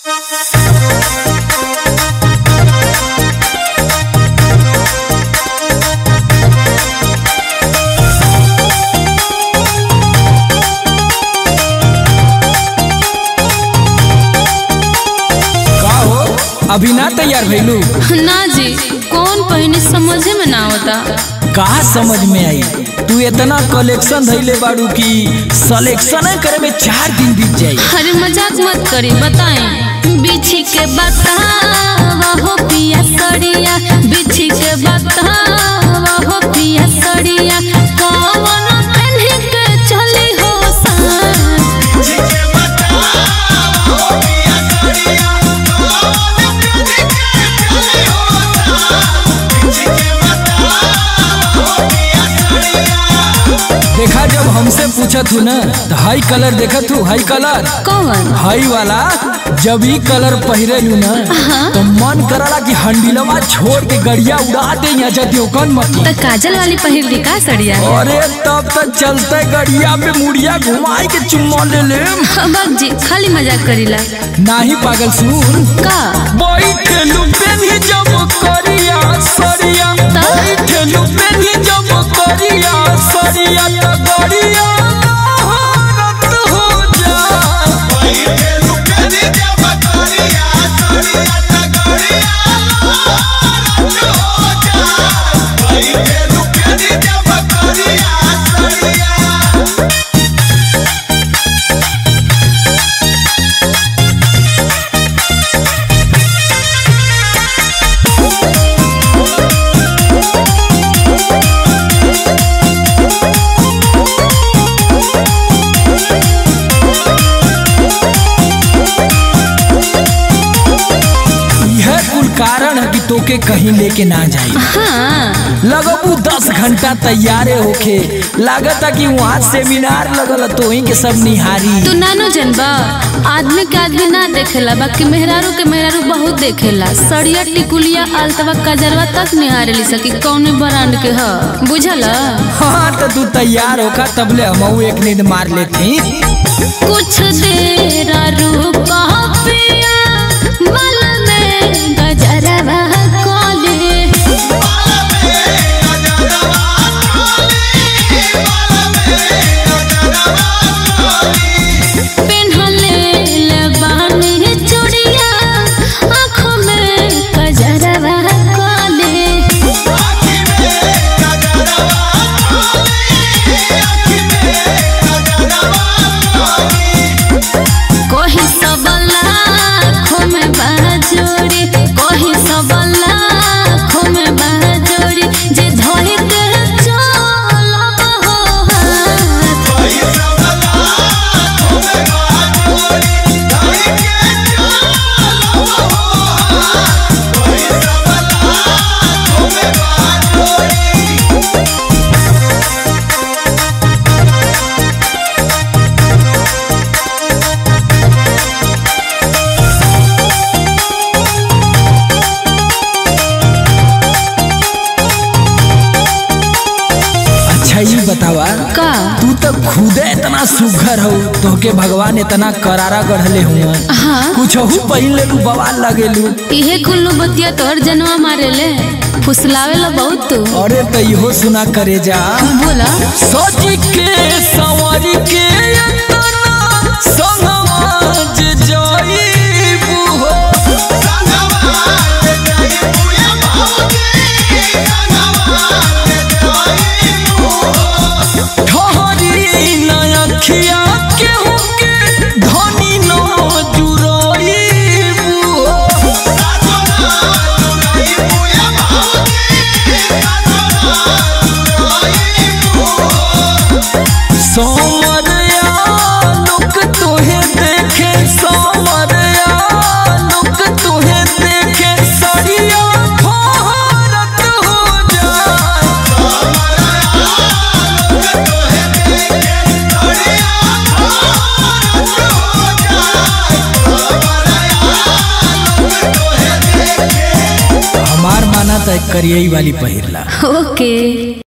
अभी ना तैयार भइलू ना जी कौन पहिने समझे में ना आवता का समझ में आई तू इतना कलेक्शन धैले बाड़ू की सिलेक्शन करे में चार दिन बीत जाई अरे मजाक मत करी बताएं बिछी के बतावा हो पिया सड़िया बिछी के बतावा हो पिया सड़िया कौन पहने के चली हो सान देखा जब हमसे पूछत हूँ ना तो हाई कलर देखत हूँ हाई कलर कौन हाई वाला जब ई कलर पहिरे लू ना तो मन करला कि हंडिलवा छोड़ के गड़िया उड़ा दे यहाँ जदियो कन मत तो काजल वाली पहिर ली का सड़िया अरे तब तक चलते गड़िया पे मुड़िया घुमाई के चुम्मा ले ले बाग जी खाली मजाक करीला नाही पागल सुन का बैठलू पेन्ही जब करिया सरिया त? बैठलू पेन्ही जब करिया सरिया त गड़िया भारत हो जा यह कुल कारण है कि तोके कहीं लेके ना जाई हाँ लगबू दस घंटा तैयारे होके लागता कि वहाँ सेमिनार लगल तो वहीं के सब निहारी तू नानो जनबा आदमी के आदमी ना देखेला बाकी मेहरारू के मेहरारू बहुत देखेला सड़िया टिकुलिया आलतवा कजरवा तक निहारे ली सकी कौन ब्रांड के ह बुझल हाँ तो तू तैयार होका तबले हम एक नींद मार लेती कुछ देर रुका पिया बल में गजरवा कोले पेन्हले लबानी चूड़िया आँखों में गजरवा कोले कोही सबला खोमे बाजोरी कोही सबला खोमे बाजोरी जे धोई के चलब हो हाथ अच्छा ये बतावा का तू तो खुदे इतना सुघर हो तोहके भगवान इतना करारा गढ़ले हुआ हाँ कुछ हु पहिन ले बवाल लगेलू इहे कुल्लू बतिया तोर जनवा मारेले फुसलावेला बहुत तू अरे तो इहो सुना करे जा बोला सच के सवारी के अंतना संगवाज जाईबू हो ठहरी नयखिया केहू के धनी न जुराईबू हो सोमरिया लोक तुहे देखे सोमरिया लोक तुहे देखे सड़िया भारत हो जाए हमार माना तो करियई वाली पहिरला ओके